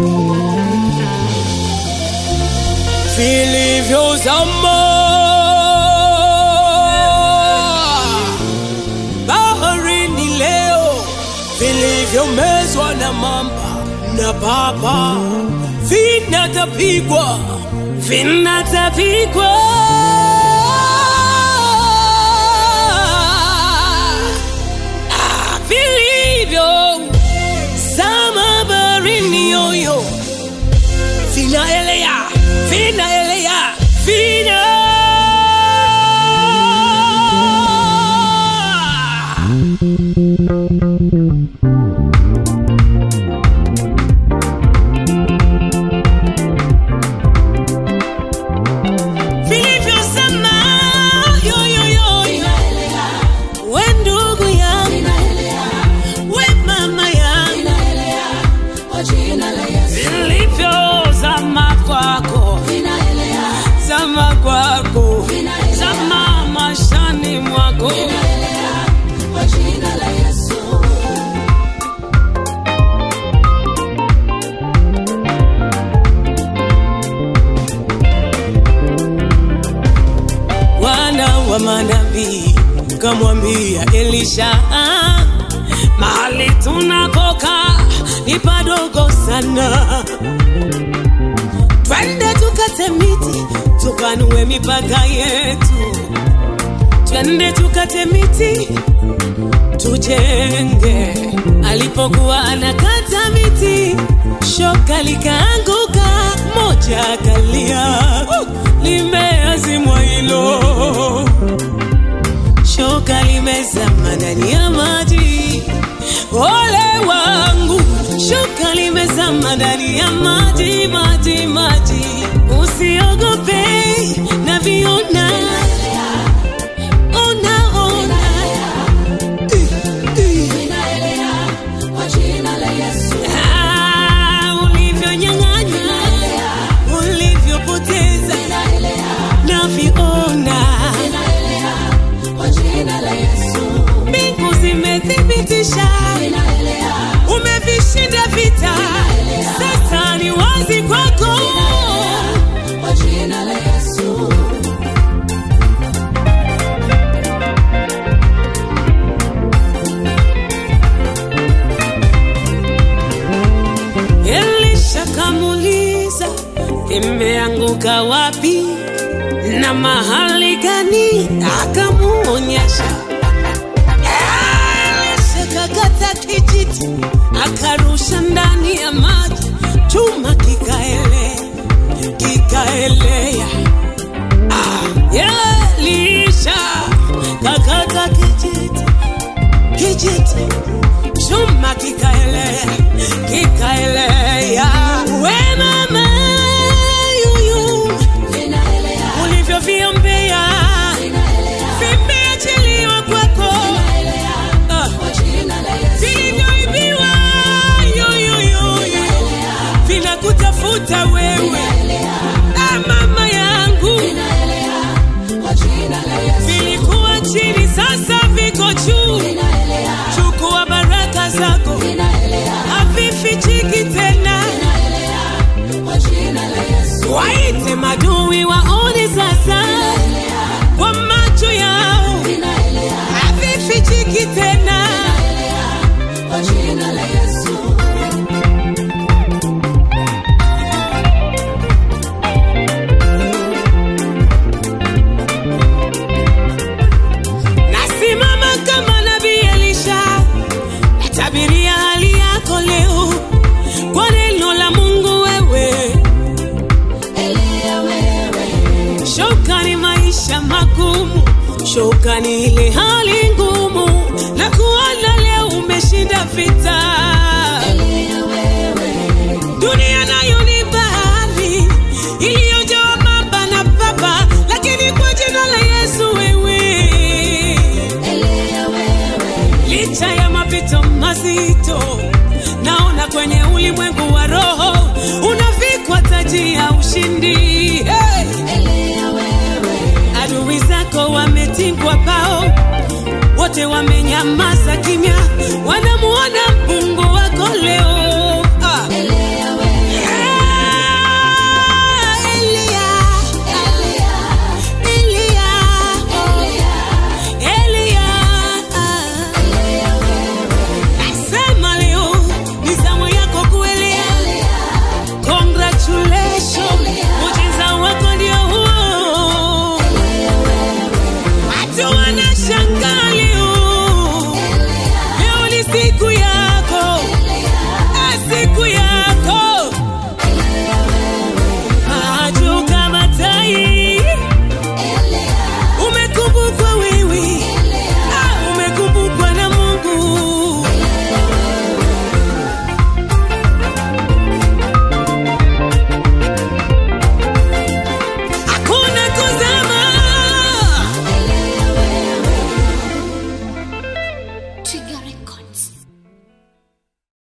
vilivyozama baharini leo, vilivyomezwa na mamba na papa, vinatapigwa vinatapigwa Ah, vilivyo zama baharini yoyo vinaelea vinaelea vina vilivyosema yoyoyo we ndugu yangu we mama yangu vilivyozama kwako zama kwako zama mashani mwako wana wa manabii kamwambia Elisha, "Ah, mahali tunakoka ni padogo sana, twende tukate miti tupanue mipaka yetu, twende tukate miti tujenge. Alipokuwa anakata miti, shoka likaanguka, moja akalia, uh, limeazimwa hilo shoka limezama ndani ya maji. Ole wangu, shoka limezama ndani ya maji, maji, maji. Usiogope na viona, ona, ona. Ah, ulivyonyang'anya, ulivyopoteza na viona mbingu zimethibitisha umevishinda vita, sasa ni wazi kwako. Elisha kamuuliza, imeanguka wapi na mahali gani? Akamuonyesha. Elisha kakata kijiti akarusha ndani ya maji, chuma kikaelea kikaelea. Ah, Elisha kakata kijiti kijiti chuma kikaelea kikaelea. We mama yuyu ulivyoviombea vimeachiliwa kwako Ah, vilivyoibiwa yoyoyoyo vinakutafuta wewe Ah, mama yangu vilikuwa chini sasa viko juu chukua baraka zako havifichiki tena waite madui waone sasa kwa macho yao havifichiki tena nasimama kama nabii Elisha natabiria hali yako leo kwa neno la Mungu wewe shoka ni maisha magumu shoka ni ile hali ngumu na kuona leo umeshinda vita dunia nayo ni bahari iliyojaa mamba na papa lakini kwa jina la Yesu wewe licha ya mapito mazito naona kwenye ulimwengu wa roho unavikwa taji ya ushindi hey! adui zako wametingwa bao wote wamenyamaza kimya